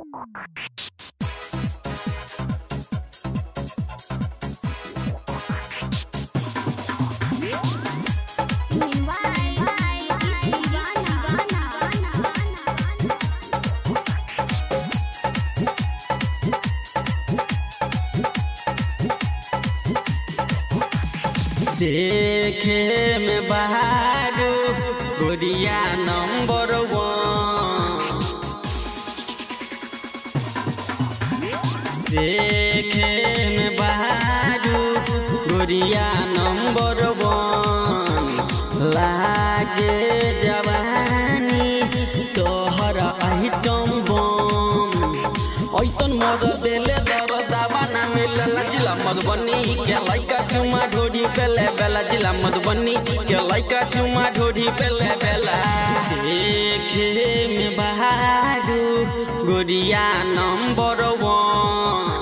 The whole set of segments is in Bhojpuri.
देखे में बहारू गोरिया नंबर वन देखे में बहारू गोरिया नंबर वन लागे जवानी तोहर आइटम बम ऐसन मद देले दर दावा ना मिलल जिला मधुबनी के लइका चुमा ढोरी पेले बेला जिला मधुबनी के लइका चुमा ढोरी पेले बेला देखे में बहारू गोरिया नंबर वन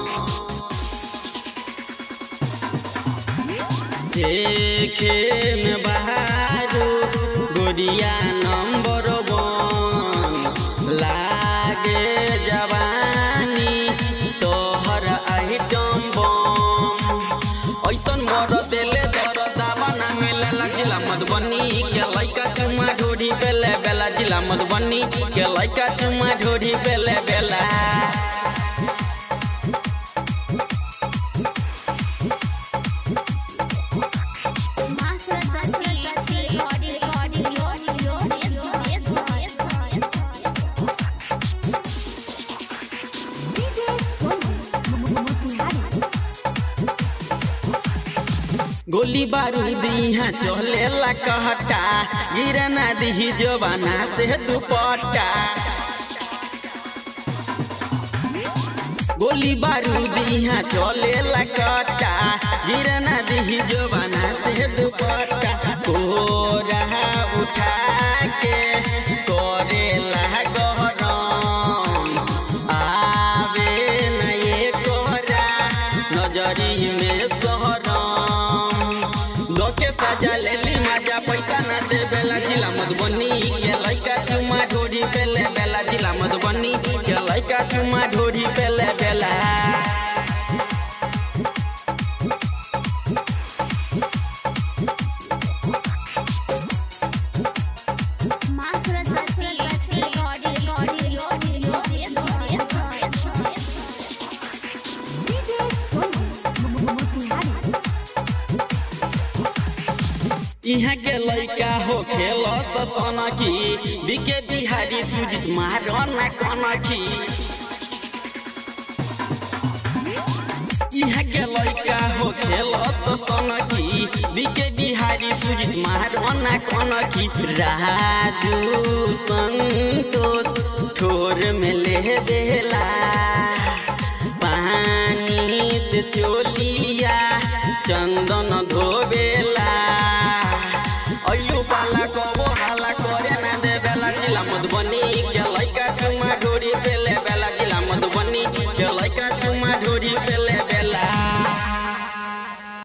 देखे में बहारू गोरिया नंबर वन लागे जवानी तोहर आइटम बम ऐसन मर देले दर दावा ना मिले जिला मधुबनी के लइका चुमा ढोरी पेले बेला जिला मधुबनी के लइका चुमा ढोरी पेले बेला गोली बारूद यहाँ चलेला कहटा गिरना दी जवाना से दुपट्टा गोली बारूद यहाँ चलेला कहटा गिरना दी जवाना से दुपट्टा कोरा उठा के करेला गरम आवे न ये कोरा नजरी में सहरम लोके सजा लेली मजा पैसा न दे बेला जिला मधुबनी के लइका चुमा ढोरी पेले बेला जिला मधुबनी के लइका चुमा ढोरी पेले बेला यहाँ के लइका हो खेल ससन की बिके बिहारी सुजित मारना कन की यहाँ के लइका हो खेल ससन की बिके बिहारी सुजित मारना कन की राजू संतोष ठोर में ले देला पानी से चोलिया चंदन धोबेला अयो पाला कबो हाला करे ना देवेला जिला मधुबनी